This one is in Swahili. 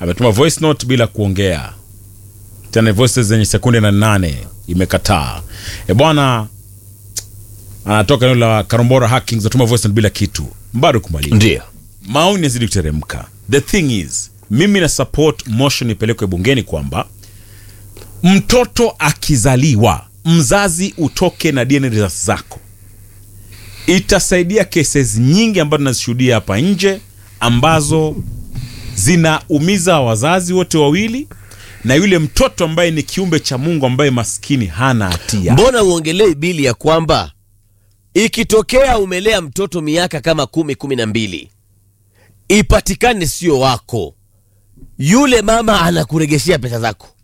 ametuma voice note bila kuongea tena voices zenye sekunde na nane imekataa e bwana anatoka eneo la karombora hackings atuma voice note bila kitu bado kumaliza ndio maoni yazidi kuteremka the thing is mimi na support motion ipelekwe bungeni kwamba mtoto akizaliwa mzazi utoke na DNA results zako itasaidia cases nyingi ambazo tunazishuhudia hapa nje ambazo zinaumiza wazazi wote wawili na yule mtoto ambaye ni kiumbe cha mungu ambaye maskini hana hatia mbona uongelei bili ya kwamba ikitokea umelea mtoto miaka kama kumi kumi na mbili ipatikane sio wako yule mama anakuregeshea pesa zako